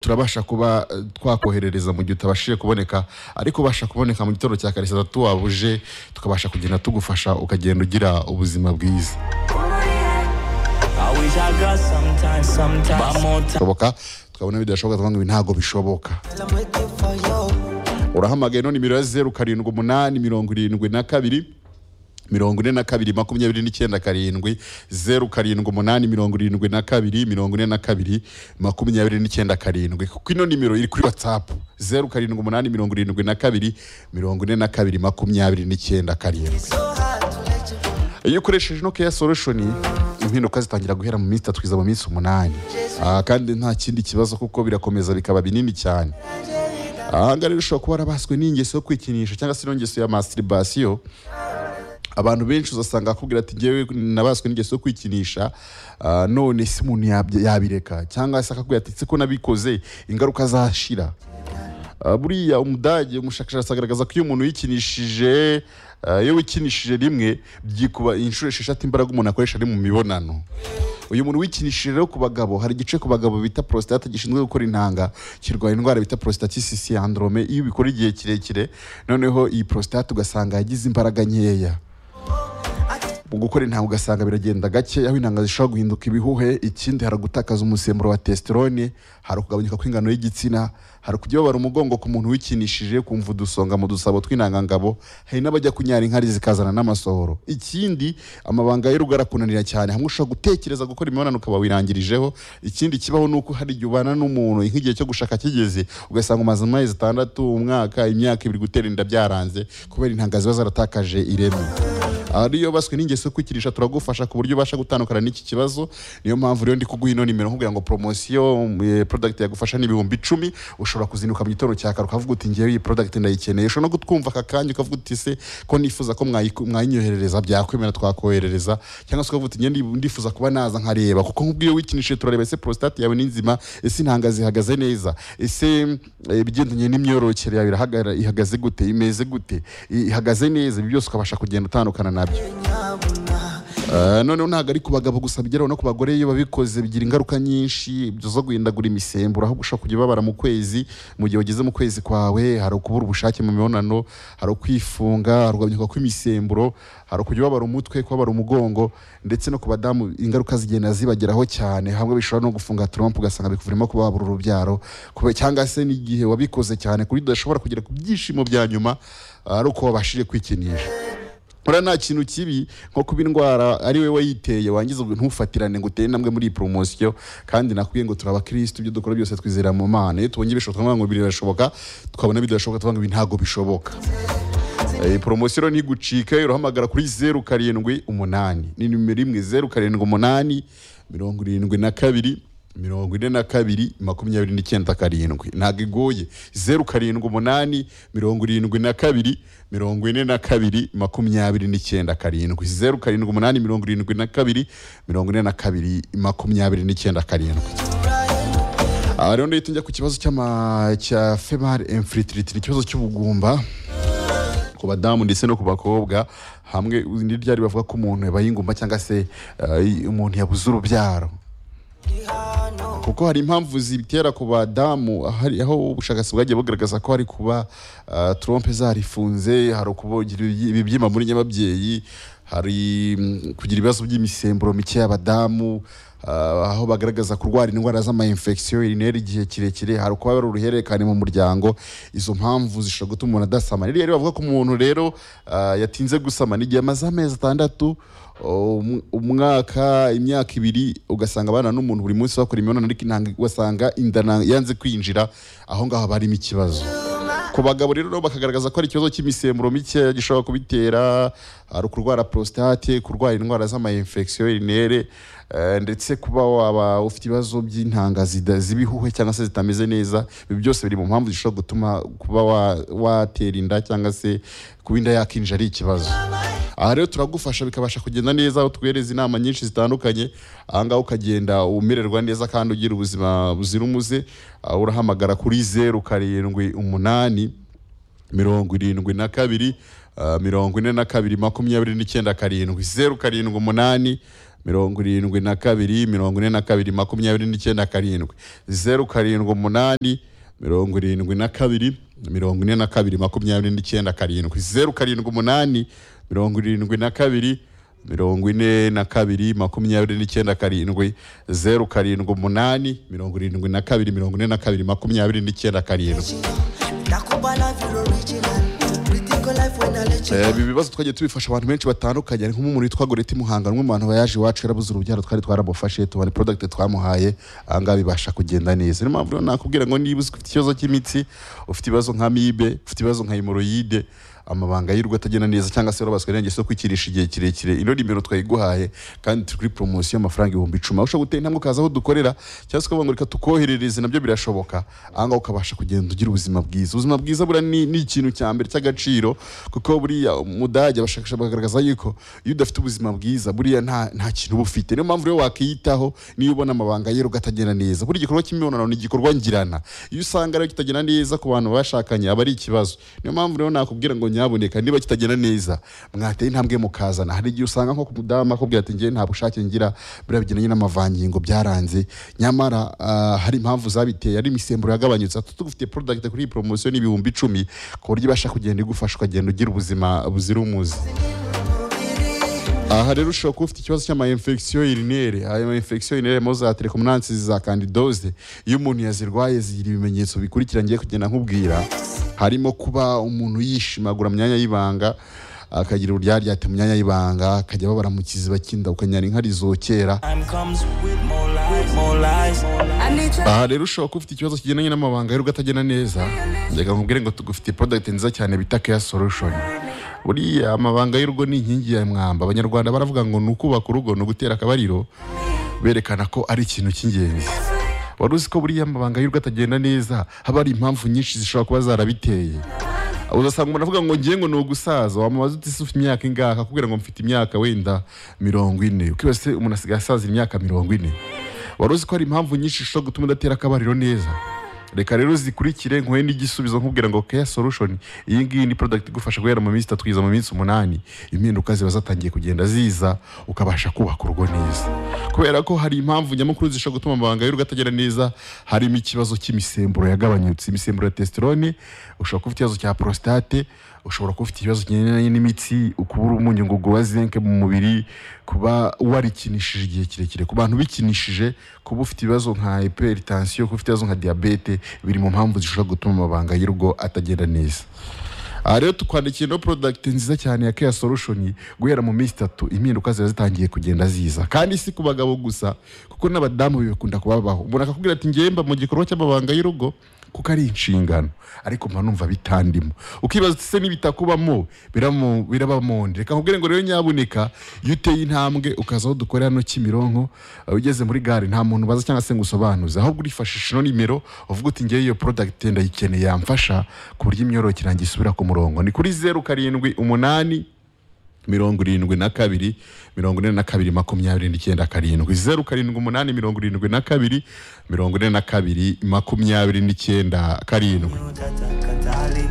turabasha kuba eh, twakoherereza mu gihe utabashije kuboneka ariko ubasha kuboneka mu gitondo cya kare satatu wabuje tukabasha kugenda tugufasha ukagenda ugira ubuzima bwiza I wish I got sometimes, sometimes. One more time. bishoboka twabona bidashoboka tukavuga ngo ibi ntabwo bishoboka urahamagaye no nimero ya zeru karindwi umunani mirongo irindwi na kabiri mirongo ine na kabiri makumyabiri n'icyenda karindwi zeru karindwi umunani mirongo irindwi na kabiri mirongo ine na kabiri makumyabiri n'icyenda karindwi kuko ino nimero iri kuri watsapu zeru karindwi umunani mirongo irindwi na kabiri mirongo ine na kabiri makumyabiri n'icyenda karindwi iyo ukoresheje ino keya solushoni impinduka zitangira guhera mu minsi itatu kugeza mu minsi umunani Ah, kandi nta kindi kibazo kuko birakomeza bikaba binini cyane ahangaha rero ushobora kuba warabaswe n'ingeso yo kwikinisha cyangwa se n'ingeso ya masturibasiyo abantu benshi uzasanga akubwira ati ngewe nabaswe n'ingeso yo kwikinisha ah, none si umuntu yabya- yabireka cyangwa se akakubwira ati ko nabikoze ingaruka zashira Ah, buriya umudage umushakashatsi agaragaza ko iyo umuntu yikinishije ah, iyo wikinishije rimwe byikuba inshuro esheshatu imbaraga umuntu akoresha ari mu mibonano uyu muntu wikinishije rero ku bagabo hari igice ku bagabo bita prostate gishinzwe gukora intanga kirwanya indwara bita prostatitis syndrome iyo ubikora igihe kirekire noneho iyi prostate ugasanga yagize imbaraga nkeya mu gukora intanga ugasanga biragenda gake aho intanga zishobora guhinduka ibihuhe ikindi hari gutakaza umusemburo wa testosterone hari ukugabanyuka kw'ingano y'igitsina hari kujya babara umugongo ku muntu wikinishije kumva udusonga mu dusabo tw'intangangabo hari n'abajya kunyara inkari zikazana n'amasohoro ikindi amabanga y'urugo arakunanira cyane hamwe ushobora gutekereza gukora imibonano ukaba wirangirijeho ikindi kibaho ni uko hari igihe ubana n'umuntu nk'igihe cyo gushaka kigeze ugasanga umaze amezi atandatu umwaka imyaka ibiri gutera inda byaranze kubera intanga ziba zaratakaje ireme ariyo baswe n'ingeso yo kwikirisha turagufasha ku buryo ubasha gutandukana n'iki kibazo niyo mpamvu rero ndi kuguha ino nimero nkubwira ngo promosiyo product yagufasha ni ibihumbi icumi ushobora kuzinduka mu gitondo cya kare ukavuga uti ngewe iyi product ndayikeneye ushobora no kutwumva aka kanya ukavuga uti se ko nifuza ko mwayiku- mwayinyoherereza byakwemera twakoherereza cyangwa se ukavuga uti ngewe ndi- ndifuza kuba naza nkareba kuko nk'ubwo iyo wikinishije turareba ese prostate yawe ni nzima ese intanga zihagaze neza ese eh, ibigendanye n'imyororokere yawe irahagara- ihagaze gute imeze gute i- ihagaze neza ibi byose ukabasha kugenda utandukana nabyo Eh, noneho ntabwo ari ku bagabo gusa bigeraho no ku bagore iyo babikoze bigira ingaruka nyinshi zo guhindagura imisemburo aho ushobora kujya ubabara mu kwezi mu gihe ugeze mu kwezi kwawe hari ukubura ubushake mu mibonano hari ukwifunga hari ukugabanyuka kw'imisemburo hari ukujya ubabara umutwe kubabara umugongo ndetse no ku badamu ingaruka zigenda zibageraho cyane hamwe bishobora no gufunga turompu ugasanga bikuvurimo kubabura urubyaro kube- cyangwa se n'igihe wabikoze cyane ku buryo udashobora kugera ku byishimo bya nyuma ari uko wabashije kwikinisha uriya nta kintu kibi nko kuba indwara ari we wayiteye wangiza ngo ntufatirane ngo utere intambwe muri iyi poromosiyo kandi nakubwiye ngo turi abakirisitu ibyo dukora byose twizera mu mana iyo tubonye ibishoboka tukavuga ngo ibi birashoboka twabona bidashoboka tukavuga ngo ibi ntabwo bishoboka iyi poromosiyo rero ntigucike urahamagara kuri zeru karindwi umunani ni nimero imwe zeru karindwi umunani mirongo irindwi na kabiri mirongo ine na kabiri makumyabiri n'icyenda karindwi ntabwo igoye zeru karindwi umunani mirongo irindwi na kabiri mirongo ine na kabiri makumyabiri n'icyenda karindwi zeru karindwi umunani mirongo irindwi na kabiri mirongo ine na kabiri makumyabiri n'icyenda karindwi aha rero ndahita njya ku kibazo cy'ama- cya female infertility ni ikibazo cy'ubugumba ku badamu ndetse no ku bakobwa hamwe ni ryari bavuga ko umuntu yabaye ingumba cyangwa se eh, umuntu yabuze urubyaro kuko hari impamvu zibitera ku badamu hari aho ubushakashatsi bwagiye bugaragaza ko hari kuba uh, trompe zarifunze hari ukugira ibibyimba muri nyababyeyi hari mm, kugira ibibazo by'imisemburo mike y'abadamu ah, aho bagaragaza kurwara indwara z'amayinfegisiyo irinera igihe kirekire hari ukuba hari uruhererekane mu muryango izo mpamvu zishobora gutuma umuntu adasama rero rero bavuga ko umuntu rero ah, yatinze gusama n'igihe amaze amezi atandatu Um- umwaka imyaka ibiri ugasanga abana n'umuntu buri munsi bakora imibonano ariko intanga ugasanga inda na- yanze kwinjira aho ngaho haba harimo ikibazo ku bagabo rero nabo bakagaragaza ko ari ikibazo cy'imisemburo mikeya gishobora kubitera hari ukurwara prostate kurwara indwara z'amayinfegisiyo irinere eh, ndetse kuba waba ufite ibibazo by'intanga zida- z'ibihuhe cyangwa se zitameze neza ibi byose biri mu mpamvu zishobora gutuma kuba wa- watera inda cyangwa se kuba inda yakinjira ari ikibazo aha rero turagufasha bikabasha kugenda neza aho tuguhereza inama nyinshi zitandukanye ahangaha ukagenda umererwa neza kandi ugira ubuzima buzira umuze Ah, urahamagara kuri zeru karindwi umunani mirongo irindwi na kabiri ah, mirongo ine na kabiri makumyabiri n'icyenda karindwi zeru karindwi umunani mirongo irindwi na kabiri mirongo ine na kabiri makumyabiri n'icyenda karindwi zeru karindwi umunani mirongo irindwi na kabiri mirongo ine na kabiri makumyabiri n'icyenda karindwi zeru karindwi umunani mirongo irindwi na kabiri mirongo ine na kabiri makumyabiri n'icyenda karindwi zeru karindwi umunani mirongo irindwi na kabiri mirongo ine na kabiri makumyabiri n'icyenda karindwi Nakuba life you're original. Rethink your life when I let you Eh, go. ibi bibazo twagiye tubifasha abantu benshi batandukanye hari nk'umuntu witwa goreti muhanga umwe mu bantu bayaje iwacu yarabuze urubyaro twari twaramufashe tubona product twamuhaye ahangaha bibasha kugenda neza niyo mpamvu rero nakubwira ngo niba uzi- ufite ikibazo cy'imitsi ufite ibibazo nka mibe ufite ibibazo nka hemoroyide amabanga y'urugo atagenda neza cyangwa se warabaswe n'ingeso yo kwikirisha igihe kirekire ino nimero twayiguhaye kandi turi kuri poromosiyo y'amafaranga ibihumbi icumi aho ushobora gutera intambwe ukaza aho dukorera cyangwa se ukavuga ngo reka tukoherereze nabyo birashoboka ahangaha ukabasha kugenda ugira ubuzima bwiza ubuzima bwiza buriya ni, ni ikintu cya mbere cy'agaciro kuko buriya umudage abashakashatsi bagaragaza yuko iyo udafite ubuzima bwiza buriya nta, nta kintu uba ufite niyo mpamvu rero wakiyitaho niyo ubona amabanga ye ugatagenda neza buri gikorwa cy'imibonano ni igikorwa ngirana iyo usanga rero kitagenda neza ku bantu bashakanye aba ari ikibazo niyo mpamvu rero nakubwira ngo nyaboneka niba kitagenda neza mwateye intambwe mukazana hari igihe usanga nko ku mudamu akubwira ati ngewe nta bushake ngira buriya bigendanye n'amavangingo byaranze nyamara ah, hari impamvu zabiteye ari imisemburo yagabanyutse ati tugufitiye product kuri iyi poromosiyo ni ibihumbi icumi ku buryo ibasha kugenda igufasha ukagenda ugira ubuzima buzira umuze aha rero ushobora kuba ufite ikibazo cy'amayinfegisiyo irinere ayo mayinfegisiyo irinere mo za telekomunansi za kandidoze iyo umuntu yazirwaye zigira ibimenyetso bikurikira ngiye kugenda nkubwira harimo kuba umuntu yishimagura mu myanya y'ibanga akagira uburyaryate mu myanya y'ibanga akajya ababara mu kiziba cy'inda ukanyara inka rizokera Time comes with more lies, more lies, more lies. I need your aha rero ushobora kuba ufite ikibazo kigendanye n'amabanga y'urugo atagenda neza reka nkubwire ngo tugufitiye product nziza cyane bita care solution buriya amabanga y'urugo ni inkingi ya mwamba abanyarwanda baravuga ngo ni ukubaka urugo ni ugutera akabariro berekana ko ari ikintu cy'ingenzi wari uzi ko buriya amabanga y'urugo atagenda neza haba hari impamvu nyinshi zishobora kuba zarabiteye uzasanga umuntu avuga ngo ngiye ngo ni ugusaza wamubaza uti se ufite imyaka ingahe akakubwira ngo mfite imyaka wenda mirongo ine ukibaza se umuntu asigaye asazira imyaka mirongo ine wari uzi ko hari impamvu nyinshi zishobora gutuma udatera akabariro neza reka rero zikurikire nkuhe n'igisubizo nkubwira ngo care solution iyi ngiyi ni product igufasha guhera mu minsi itatu kugeza mu minsi umunani impinduka ziba zatangiye kugenda ziza ukabasha kubaka urugo neza kubera ko hari impamvu nyamukuru zishobora gutuma amabanga y'urugo atagera neza harimo ikibazo cy'imisemburo yagabanyutse imisemburo ya testosterone ushobora kuba ufite ikibazo cya prostate ushobora kuba ufite ikibazo kigendanye n'imitsi ukubura umunyungugu wa zinke mu mubiri kuba warikinishije igihe kirekire ku bantu bikinishije kuba ufite ibibazo nka hypertension kuba ufite ibibazo nka diabete biri mu mpamvu zishobora gutuma amabanga y'urugo atagenda neza aha rero tukwandikiye ino product nziza cyane ya care solution guhera mu minsi itatu impinduka ziba zitangiye kugenda ziza kandi si ku bagabo gusa kuko n'abadamu bibakunda kubabaho umuntu akakubwira ati ngewe mba mu gikorwa cy'amabanga y'urugo kuko ari inshingano ariko mba numva bitandimo ukibaza uti se n'ibitakubamo biramu- birabamonde reka nkubwire ngo rero nyaboneka iyo uteye intambwe ukaza aho dukorera hano kimironko uh, ugeze muri gare nta muntu ubaza cyangwa se ngo usobanuze ahubwo urifashisha ino nimero uvuga uti ngewe iyo product ndayikeneye yamfasha ku buryo imyororokere yanjye isubira ku murongo ni kuri zeru karindwi umunani mirongo irindwi na kabiri mirongo ine na kabiri makumyabiri n'icyenda karindwi zeru karindwi umunani mirongo irindwi na kabiri mirongo ine na kabiri makumyabiri n'icyenda karindwi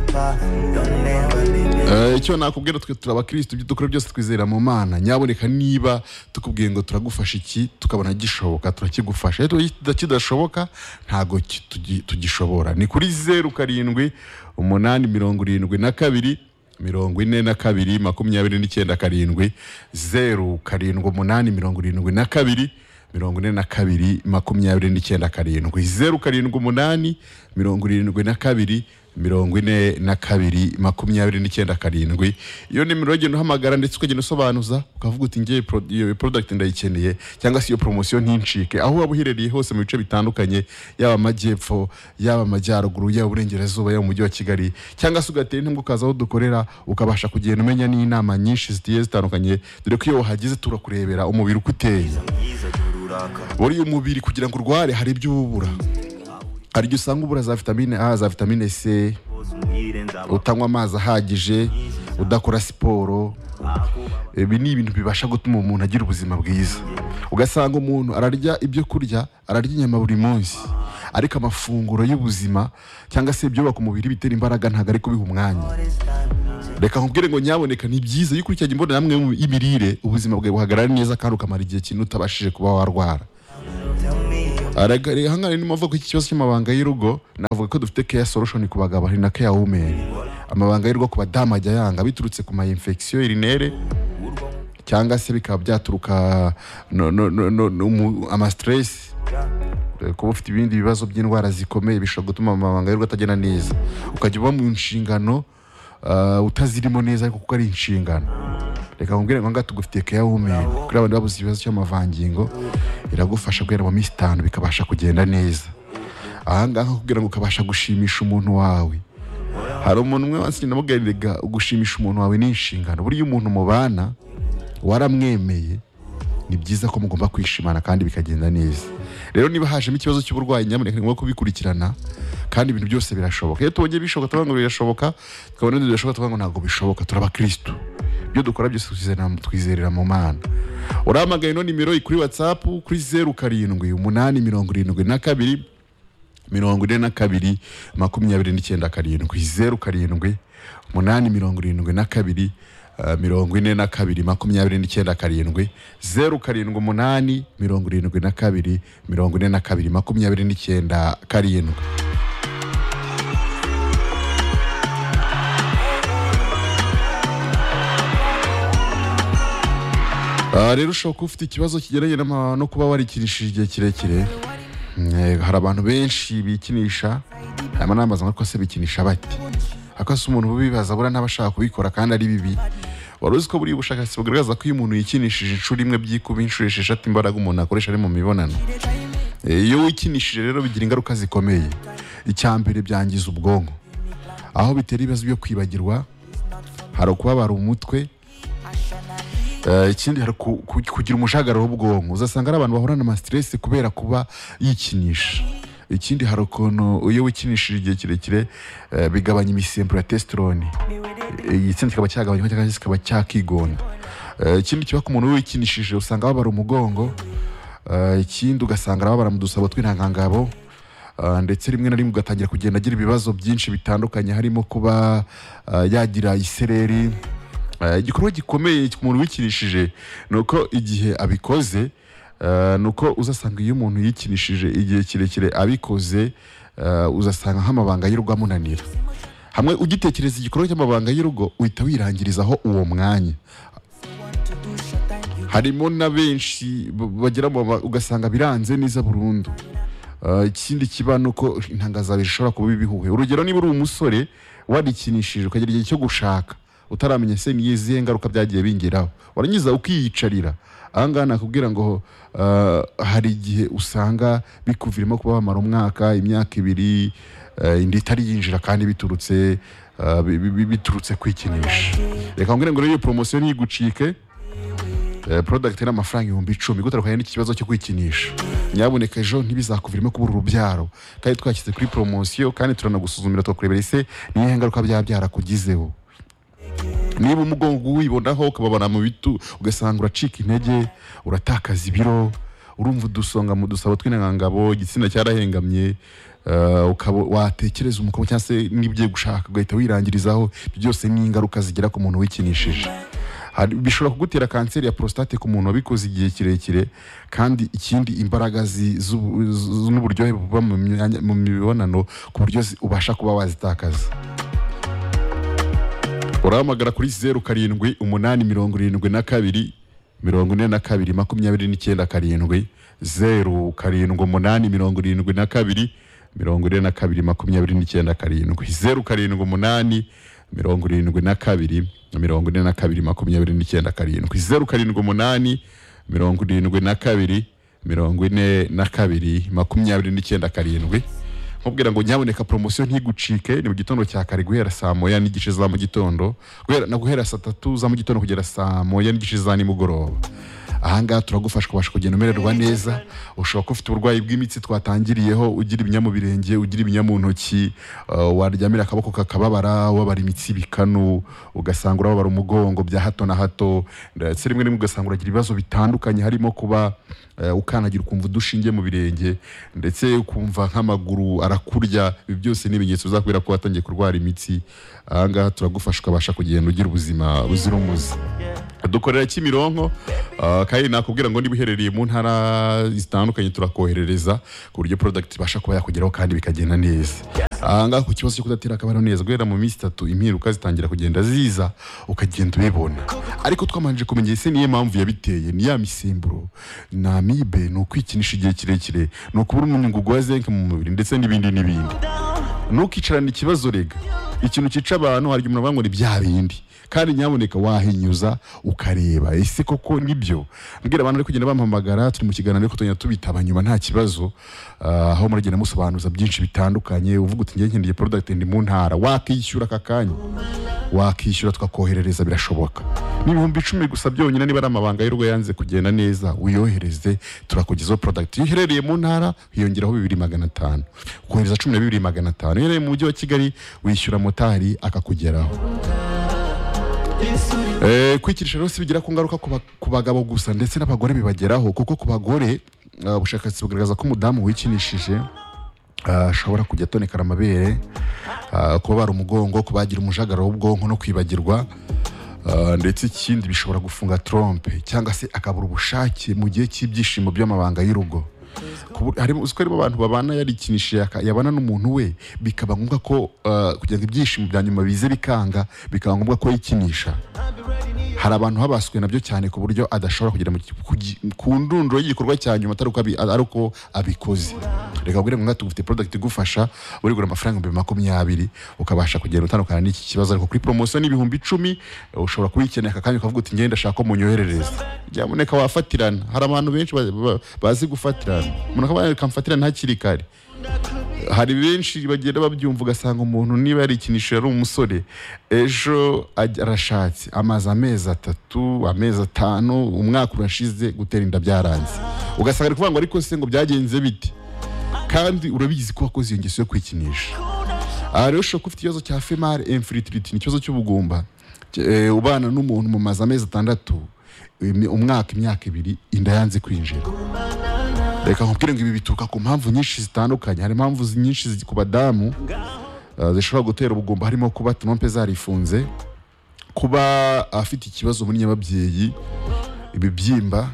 Don't never leave me. Eh, icyo nakubwira twe turi abakirisitu ibyo dukora byose twizera mu mana nyaboneka niba tukubwiye ngo turagufasha iki tukabona gishoboka turakigufasha iyo tuba kidashoboka ntabwo ki- tugi- tugishobora ni kuri zeru karindwi umunani mirongo irindwi na kabiri mirongo ine na kabiri makumyabiri n'icyenda karindwi zeru karindwi umunani mirongo irindwi na kabiri mirongo ine na kabiri makumyabiri n'icyenda karindwi zeru karindwi umunani mirongo irindwi na kabiri mirongo ine na kabiri makumyabiri n'icyenda karindwi iyo nimero ugenda uhamagara ndetse ukagenda usobanuza ukavuga uti ngewe pro- iyo product ndayikeneye cyangwa se iyo promosiyo ntincike aho waba uherereye hose mu bice bitandukanye yaba amajyepfo yaba amajyaruguru yaba uburengerazuba yaba umujyi wa kigali cyangwa se ugatera intambwe ukaza aho dukorera ukabasha kugenda umenya n'inama nyinshi zigiye zitandukanye dore ko iyo wahageze turakurebera umubiri uko uteye buriya umubiri kugira ngo urware hari ibyo uba ubura hari igihe usanga ubura za vitamine a za vitamine c utanywa amazi ahagije udakora siporo ibi ni ibintu bibasha gutuma umuntu agira ubuzima bwiza ugasanga umuntu ararya ibyo kurya ararya inyama buri munsi ariko amafunguro y'ubuzima cyangwa se ibyubaka umubiri bitera imbaraga ntabwo ari kubiha umwanya reka nkubwire ngo nyaboneka ni byiza iyo ukurikiranye imbonerahamwe y'imirire ubuzima bwawe buhagarara neza kandi ukamara igihe kinini utabashije kuba warwara Tell me your Araga- rero hano niyo mpamvu ko iki kibazo cy'amabanga y'urugo navuga ko dufite care solution ku bagabo hari na care women amabanga y'urugo ku badamu ajya yanga biturutse ku ma infection urinere cyangwa se bikaba byaturuka no, no, no, no, no, mu- ama stress Eh, kuba ufite ibindi bibazo by'indwara zikomeye bishobora gutuma amabanga y'urugo atagenda neza ukajya uba mu nshingano ah, utazirimo neza ariko kuko ari inshingano reka nkubwire ngo ngaha tugufitiye care women kuri abantu babuze ikibazo cy'amavangingo iragufasha guhera mu minsi itanu bikabasha kugenda neza ahangaha kugira ngo ukabasha gushimisha umuntu wawe hari umuntu umwe wansi namuganiraga gushimisha umuntu wawe ni inshingano buriya umuntu mubana waramwemeye ni byiza ko mugomba kwishimana kandi bikagenda neza rero niba hajemo ikibazo cy'uburwayi nyamuneka ni ngombwa kubikurikirana kandi ibintu byose birashoboka iyo tubonye bishoboka tuvuga ngo birashoboka tukabona ibindi bidashoboka tuvuga ngo ntabwo bishoboka turi abakirisitu ibyo dukora byose twizera- twizerera mu mana urahamagaye ino nimero iri kuri watsapu kuri zeru karindwi umunani mirongo irindwi na kabiri mirongo ine na kabiri makumyabiri n'icyenda karindwi zeru karindwi umunani mirongo irindwi na kabiri eh, mirongo ine na kabiri makumyabiri n'icyenda karindwi zeru karindwi umunani mirongo irindwi na kabiri mirongo ine na kabiri makumyabiri n'icyenda karindwi Ah, rero ushobora kuba ufite ikibazo kigendanye n'ama- no kuba warikinishije igihe kirekire Eh, hari abantu benshi bikinisha hanyuma nambaza ngo ariko se bikinisha bate ariko se umuntu ubibaza buriya ntaba ashaka kubikora kandi ari bibi wari uzi ko buriya ubushakashatsi bugaragaza ko iyo umuntu yikinishije inshuro imwe byikuba inshuro esheshatu imbaraga umuntu akoresha ari mu mibonano Eh, iyo wikinishije rero bigira ingaruka zikomeye icya mbere byangiza ubwonko aho bitera ibibazo byo kwibagirwa hari ukubabara umutwe Eh, ikindi hari ku- ku- kugira umujagararo w'ubwonko uzasanga ari abantu bahorana ama stress kubera kuba yikinisha ikindi hari ukuntu iyo wikinishije igihe kirekire eh, bigabanya imisemburo ya testosterone Eh, igitsina kikaba cyagabanyuka cyangwa se kikaba cyakigonda Eh, ikindi kiba ku muntu wikinishije usanga babara umugongo Eh, ikindi ugasanga arababara mu dusabo tw'intangangabo Uh, ndetse rimwe na rimwe ugatangira kugenda agira ibibazo byinshi bitandukanye harimo kuba uh, yagira isereri Uh, igikorwa gikomeye ku muntu wikinishije ni uko igihe abikoze uh, ni uko uzasanga iyo umuntu yikinishije igihe kirekire abikoze uh, uzasanga nk'amabanga y'urugo amunanira hamwe ugitekereza igikorwa cy'amabanga y'urugo uhita wirangirizaho uwo mwanya harimo na benshi b- bagera mu ba- ugasanga biranze neza burundu Uh, ikindi kiba ni uko intangazabiri ishobora kuba ibihuhe urugero niba uri umusore warikinishije ukagira igihe cyo gushaka utaramenya se ni izihe ngaruka byagiye bingeraho warangiza ukiyicarira ahangaha nakubwira ngo uh, hari igihe usanga bikuviramo kuba wamara umwaka imyaka ibiri uh, inda itari yinjira kandi biturutse uh, bi- bi- bi- biturutse kwikinisha reka nkubwire ngo rero iyo poromosiyo ntigucike Eh, product ni amafaranga ibihumbi icumi gutandukanye n'iki kibazo cyo kwikinisha nyaboneka ejo ntibizakuviremo kubura urubyaro kandi twashyize kuri poromosiyo kandi turanagusuzumira tukakurebera ese ni iyihe ngaruka byaba byarakugizeho niba umugongo wibonaho ukababara mu bitu ugasanga uracika intege uratakaza ibiro urumva udusonga mu dusabo tw'intangangabo igitsina cyarahengamye eh, ukaba watekereza umukobwa cyangwa se n'ibyo gushaka ugahita wirangirizaho ibyo byose ni ingaruka zigera ku muntu wikinishije Hari- bishobora kugutera kanseri ya prostate ku muntu wabikoze igihe kirekire kandi ikindi imbaraga zi- z'ubu- z- n'uburyohe buba mu myanya- mu mibonano ku buryo zi- ubasha kuba wazitakaza urahamagara kuri zeru karindwi umunani mirongo irindwi na kabiri mirongo ine na kabiri makumyabiri n'icyenda karindwi zeru karindwi umunani mirongo irindwi na kabiri mirongo ine na kabiri makumyabiri n'icyenda karindwi zeru karindwi umunani mirongo irindwi na kabiri mirongo ine na kabiri makumyabiri n'icyenda karindwi zeru karindwi umunani mirongo irindwi na kabiri mirongo ine na kabiri makumyabiri n'icyenda karindwi nkubwira ngo nyaboneka poromosiyo ntigucike ni mu gitondo cya kare guhera saa moya n'igice za mu gitondo guhera, na guhera saa tatu za mu gitondo kugera saa moya n'igice za nimugoroba ahangaha turagufasha ubasha kugenda umererwa neza ushobora kuba ufite uburwayi bw'imitsi twatangiriyeho ugira ibinya mu birenge ugira ibinya mu ntoki uh, waryamira akaboko kakababara wabara imitsi bikanu ugasanga urababara umugongo bya hato na hato ndetse rimwe rimwe ugasanga uragira ibibazo bitandukanye harimo kuba eh, ukandagira ukumva udushinge mu birenge ndetse ukumva nk'amaguru arakurya ibi byose ni ibimenyetso bizakubera ko watangiye kurwara imitsi ahangaha turagufasha ukabasha kugenda ugira ubuzima buzira umuze dukorera kimironko ah, kandi nakubwira ngo niba uherereye mu ntara zitandukanye turakoherereza ku buryo product ibasha kuba yakugeraho kandi bikagenda neza ahangaha ku kibazo cyo kudatera akabariro neza guhera mu minsi itatu impinduka zitangira kugenda ziza ukagenda ubibona ariko twamanije kumenya ese niyo mpamvu yabiteye ni ya misemburo ni amibe ni ukwikinisha igihe kirekire ni ukubura umunyungugu wa zinc mu mubiri ndetse n'ibindi n'ibindi ntukicarane ikibazo rega ikintu cyica abantu hari igihe umuntu avuga ngo ni bya bindi kandi nyaboneka wahinyuza ukareba ese koko nibyo mbwira abantu bari kugenda bampamagara turi mu kiganiro ariko tugenda tubitaba nyuma nta kibazo Ah, aho muragenda musobanuza byinshi bitandukanye uvuga uti ngewe nkeneye product ndi mu ntara wakishyura aka kanya wakishyura tukakoherereza birashoboka ni ibihumbi icumi gusa byonyine niba ari amabanga y'urugo yanze kugenda neza uyohereze turakugezaho product iyo uherereye mu ntara hiyongeraho bibiri magana atanu kohereza cumi na bibiri magana atanu iyo uherereye mu mujyi wa kigali wishyura motari akakugeraho Eh, kwikirisha rero si bigira ku ngaruka ku ba- ku bagabo gusa ndetse n'abagore bibageraho kuko ku bagore ah, ubushakashatsi bugaragaza ko umudamu wikinishije ah, ashobora kujya atonekana amabere ah, kubabara umugongo kubagira umujagararo w'ubwonko no kwibagirwa ah, ndetse ikindi bishobora gufunga trompe cyangwa se akabura ubushake mu gihe cy'ibyishimo by'amabanga y'urugo Kubu- harimo uzi ko harimo abantu babana yarikinishije aka- yabana n'umuntu we bikaba ngombwa ko ah, kugira ngo ibyishimo bya nyuma bize bikanga bikaba ngombwa ko yikinisha hari abantu habaswe nabyo cyane ku buryo adashobora kugera mu ki- kugi- ku ndunduro y'igikorwa cya nyuma atari uko abi- ari uko abikoze reka kubwire ngo ngaha tugufite product igufasha urigura amafaranga ibihumbi makumyabiri ukabasha kugenda utandukana n'iki kibazo ariko kuri promotion n'ibihumbi icumi eh, ushobora kuyikenera aka kanya ukavuga uti ngenda ashaka ko munyoherereza nyamuneka wafatirana hari abantu benshi ba- ba- bazi gufatirana umuntu akaba yakamfatirana hakiri kare hari benshi bagenda babyumva ugasanga umuntu niba yarikinishije ari umusore ejo ajya- arashatse amaze amezi atatu amezi atanu umwaka urashize gutera inda byaranze ugasanga ari kuvuga ngo ariko se ngo byagenze bite kandi urabizi ko wakoze iyo ngeso yo kwikinisha aha rero ushobora kuba ufite ikibazo cya female infertility ni ikibazo cy'ubugumba Cy- eh, ubana n'umuntu mu maze amezi atandatu imi- umwaka imyaka ibiri inda yanze kwinjira reka nkubwire ngo ibi bituruka ku mpamvu nyinshi zitandukanye hari impamvu zi- nyinshi zi- ku badamu uh, zishobora gutera ubugumba harimo kuba trompe zarifunze kuba afite ikibazo muri nyababyeyi ibibyimba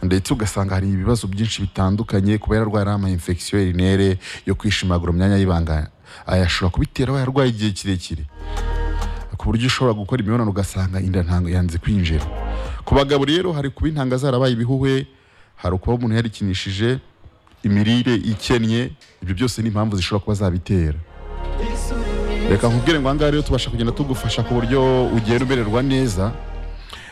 ndetse ugasanga hari ibibazo byinshi bitandukanye kuba yararwara ama infection urinere yo kwishimagura mu myanya y'ibanga ayashobora kubitera aba yarwaye igihe kirekire ku buryo ushobora gukora imibonano ugasanga inda ntango yanze kwinjira ku bagabo rero hari kuba intanga zarabaye ibihuhwe hari ukuba umuntu yarikinishije imirire ikennye ibyo byose ni impamvu zishobora kuba zabitera reka nkubwire ngo ahangaha rero tubasha kugenda tugufasha ku buryo ugenda umererwa neza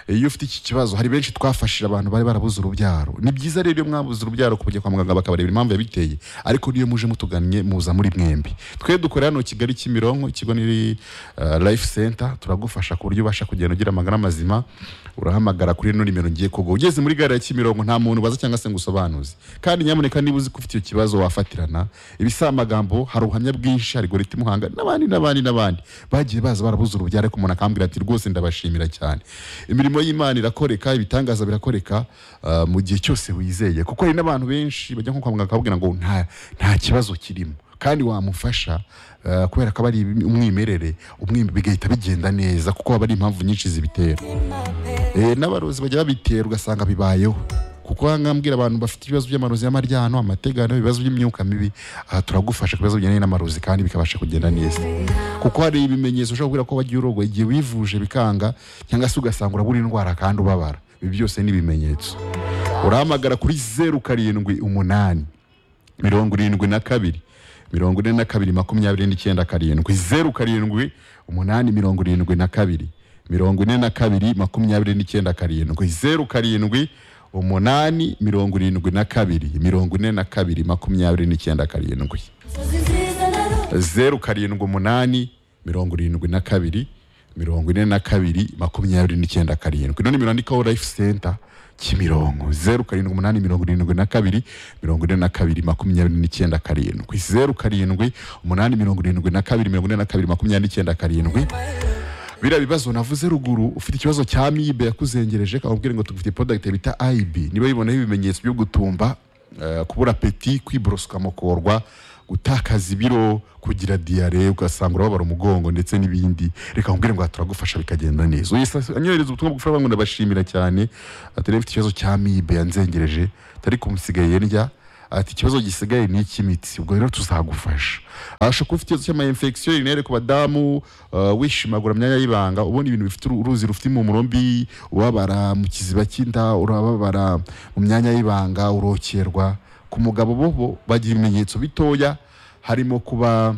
iyo ufite iki kibazo hari benshi twafashije abantu bari barabuze urubyaro ni byiza rero iyo mwabuze urubyaro kujya kwa muganga bakabareba impamvu yabiteye ariko niyo muje mutugannye muza muri mwembi twe dukorera hano kigali kimironko ikigo ni uh, life center turagufasha ku buryo ubasha kugenda ugira amagara mazima urahamagara kuri ino nimero ngiye kuguha ugeze muri gare ya kimironko nta muntu ubaza cyangwa se ngo usobanuze kandi nyamuneka niba uzi ko ufite icyo kibazo wafatirana ibisa amagambo hari ubuhamya bwinshi hari gorita imuhanga n'abandi n'abandi n'abandi bagiye baza barabuze urubyaro ariko umuntu akambwira ati rwose ndabashimira cyane imirimo y'imana irakoreka ibitangaza birakoreka ah, mu gihe cyose wizeye kuko hari n'abantu benshi bajya nko kwa muganga bakababwira ngo nta nta kibazo kirimo kandi wamufasha ah, kubera ko aba ari umwimerere umwimerere bigahita bigenda neza kuko haba hari impamvu nyinshi zibitera Eh, n'abarozi bajya babitera ugasanga bibayeho kuko ahangaha mbwira abantu bafite ibibazo by'amarozi y'amaryano amategano ibibazo by'imyuka mibi aha turagufasha ku bibazo bijyanye n'amarozi kandi bikabasha kugenda neza kuko hari ibimenyetso ushobora kubwira ko wagiye urogoye igihe wivuje bikanga cyangwa se ugasanga urabura indwara kandi ubabara ibi byose ni ibimenyetso urahamagara kuri zeru karindwi umunani mirongo irindwi na kabiri mirongo ine na kabiri makumyabiri n'icyenda karindwi zeru karindwi umunani mirongo irindwi na kabiri mirongo ine na kabiri makumyabiri n'icyenda karindwi zeru karindwi umunani mirongo irindwi na kabiri mirongo ine na kabiri makumyabiri n'icyenda karindwi zeru karindwi umunani mirongo irindwi na kabiri mirongo ine na kabiri makumyabiri n'icyenda karindwi none mirandikaho life center kimironko zeru karindwi umunani mirongo irindwi na kabiri mirongo ine na kabiri makumyabiri n'icyenda karindwi zeru karindwi umunani mirongo irindwi na kabiri mirongo ine na kabiri makumyabiri n'icyenda karindwi biriya bibazo navuze ruguru ufite ikibazo cya amibe yakuzengereje kamubwire ngo tugufite product bita IB niba bibonaho ibimenyetso byo gutumba eh, kubura peti kwiborosoka mukorwa gutakaza ibiro kugira diyare ugasanga urababara umugongo ndetse n'ibindi reka nkubwire ngo aha turagufasha bikagenda neza anyohereza ubutumwa bugufasha bangu ndabashimira cyane ati rero ufite ikibazo cya amibe yanzengereje atari kumusigaye ndya ati ikibazo gisigaye ni icy'imitsi ubwo rero tuzagufasha abasha kuba ufite ikibazo cy'amayinfegisiyo rinere ku badamu uh, wishimagura myanya y'ibanga ubona ibintu bifite uru- uruzi rufite impumuro mbi ubabara mu kiziba cy'inda urababara mu myanya y'ibanga urokerwa ku mugabo bobo bagira ibimenyetso bitoya harimo kuba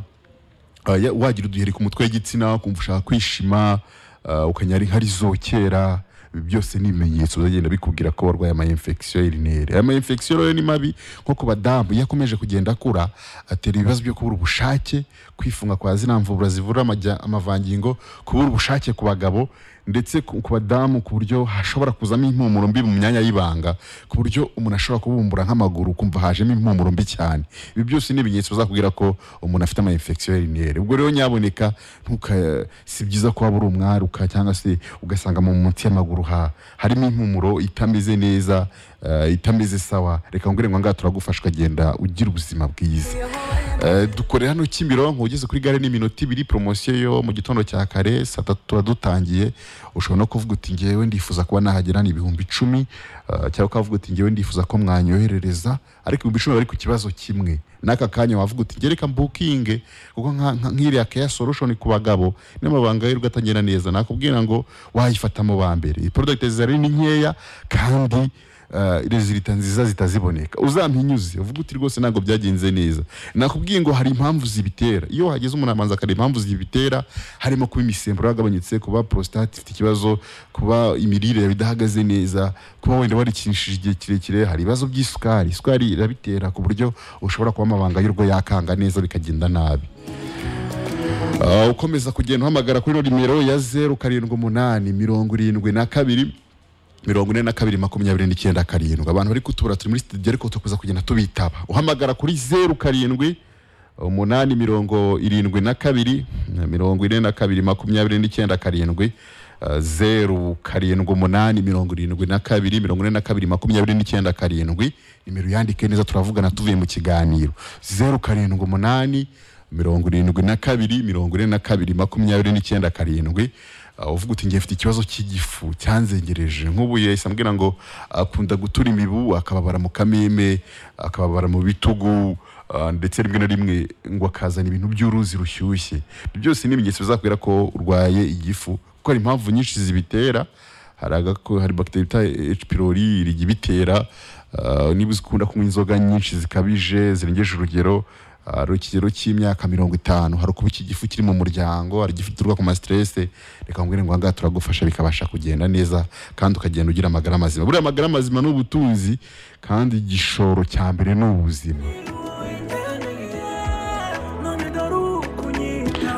uh, ya- wagira uduheri ku mutwe w'igitsina ukumva ushaka kwishima uh, ukanyara inkari zokera ibi byose ni ibimenyetso bizagenda bikubwira ko warwaye amayinfegisiyo y'urinere aya mayinfegisiyo rero ni mabi nko ku badamu iyo akomeje kugenda akura atera ibibazo byo kubura ubushake kwifunga kwa zina mvubura zivura amajya- amavangingo kubura ubushake ku bagabo ndetse ku ku badamu ku buryo hashobora kuzamo impumuro mbi mu myanya y'ibanga ku buryo umuntu ashobora kubumbura nk'amaguru ukumva hajemo impumuro mbi cyane ibi byose ni ibimenyetso bizakubwira ko umuntu afite amayinfegisiyo y'urinere ubwo rero nyaboneka ntuka si byiza ko waba uri umwaruka cyangwa se ugasanga mu munsi y'amaguru ha harimo impumuro itameze neza eh, itameze sawa reka ngo ngo ngaha turagufasha ukagenda ugira ubuzima bwiza Eh, dukorera hano kimironko ugeze kuri gare n'iminota ibiri poromosiyo yo mu gitondo cya kare saa tatu tuba dutangiye ushobora no kuvuga uti ngewe ndifuza kuba nahagera ni ibihumbi icumi eh, cyangwa ukavuga uti ngewe ndifuza ko mwanyoherereza ariko ibihumbi icumi bari ku kibazo kimwe n'aka kanya wavuga uti ngereka mbukinge kuko nka- nka- nk'iriya keya solution ku bagabo n'amabanga y'urugo atagenda neza nakubwira ngo wayifatamo ba mbere product zari ni nkeya kandi uh, rezilita nziza zitaziboneka uzampinyuze uvuga uti rwose ntabwo byagenze neza nakubwiye ngo hari impamvu zibitera iyo hageze umuntu amanza akareba impamvu zibitera harimo kuba imisemburo yagabanyutse kuba prostate ifite ikibazo kuba imirire yawe idahagaze neza kuba wenda warikishije igihe kirekire hari ibibazo by'isukari isukari irabitera ku buryo ushobora kuba amabanga y'urugo yakanga neza bikagenda nabi Ah, ukomeza kugenda uhamagara kuri nimero ya zeru karindwi umunani mirongo irindwi na kabiri mirongo ine na kabiri makumyabiri n'icyenda karindwi abantu bari kutubura turi muri studio ariko tukuza kugenda tubitaba uhamagara kuri zeru karindwi umunani mirongo irindwi na kabiri mirongo ine na kabiri makumyabiri n'icyenda karindwi Uh, zeru karindwi umunani mirongo irindwi na kabiri mirongo ine na kabiri makumyabiri n'icyenda karindwi nimero yandike neza turavugana tuvuye mu kiganiro zeru karindwi umunani mirongo irindwi na kabiri mirongo ine na kabiri makumyabiri n'icyenda karindwi Uh, uvuga uti ngiye mfite ikibazo cy'igifu cyanzengereje nk'ubu yahise ambwira ngo akunda gutura imibu akababara mu kameme akababara mu bitugu uh, ndetse rimwe na rimwe ngo akazana ibintu by'uruzi rushyushye Ibyo byose ni ibimenyetso bizakubwira ko urwaye igifu kuko hari impamvu nyinshi zibitera hari agako hari bagiteri bita H pylori rijya ibitera uh, niba uzikunda kunywa inzoga nyinshi zikabije zirengeje urugero hari ikigero cy'imyaka mirongo itanu hari ukuba iki gifu kiri mu muryango hari igifu gituruka ku masiterese reka mbwire ngo ahangaha turagufasha bikabasha kugenda neza kandi ukagenda ugira amagara mazima buriya amagara mazima ni ubutunzi kandi igishoro cya mbere ni ubuzima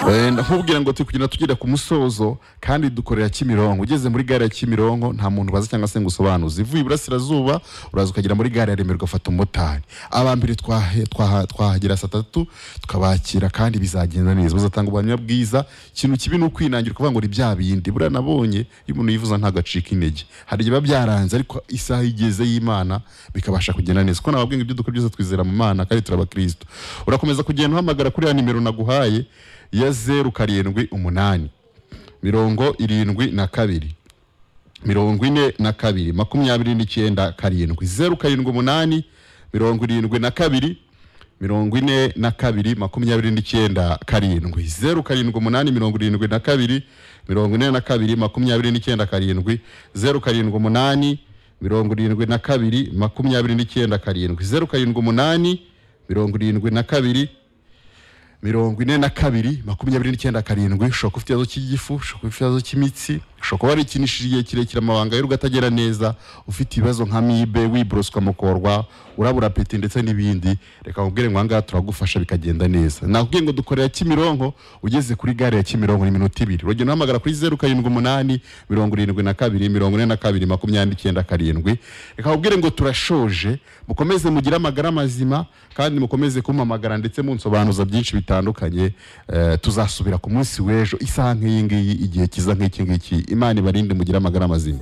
Eh, ndakubwira ngo turi kugenda tugera ku musozo kandi dukorera kimironko ugeze muri gare ya kimironko nta muntu baza cyangwa se ngo usobanuze ivuye iburasirazuba uraza ukagera muri gare ya remera ugafata umumotari aba mbere twahe- twaha- twahagera saa tatu tukabakira kandi bizagenda neza bazatanga ubuhamya bwiza ikintu kibi ni ukwinangira kuvuga ngo ni bya bindi buriya nabonye iyo umuntu yivuza ntabwo acika intege hari igihe biba byaranze ariko isaha igeze y'imana bikabasha kugenda neza kuko nababwiye ngo ibyo dukora byose twizera mu mana kandi turabakristo urakomeza kugenda uhamagara kuri ya nimero naguhaye ya zeru karindwi umunani mirongo irindwi na kabiri mirongo ine na kabiri makumyabiri n'icyenda karindwi zeru karindwi umunani mirongo irindwi na kabiri mirongo ine na kabiri makumyabiri n'icyenda karindwi zeru karindwi umunani mirongo irindwi na kabiri mirongo ine na kabiri makumyabiri n'icyenda karindwi zeru karindwi umunani mirongo irindwi na kabiri makumyabiri n'icyenda karindwi zeru karindwi umunani mirongo irindwi na kabiri mirongo ine na kabiri makumyabiri n'icyenda karindwi ushobora kuba ufite ikibazo cy'igifu ushobora kuba ufite ikibazo cy'imitsi ushobora kuba warikinishije igihe kirekire amabanga y'urugo atagera neza ufite ibibazo nka mibe wiboroswa mukorwa urabura apeti ndetse n'ibindi reka nkubwire ngo ahangaha turagufasha bikagenda neza nakubwiye ngo dukorera Kimironko ugeze kuri gare ya Kimironko ni iminota ibiri urugero uhamagara kuri zeru karindwi umunani mirongo irindwi na kabiri mirongo ine na kabiri makumyabiri icyenda karindwi reka nkubwire ngo turashoje mukomeze mugire amagara mazima kandi mukomeze kumpamagara ndetse munsobanuza byinshi bitandukanye Eh, tuzasubira ku munsi w'ejo isaha nk'iyi ngiyi igihe kiza nk'iki ngiki imana ibarinde mugire amagara mazima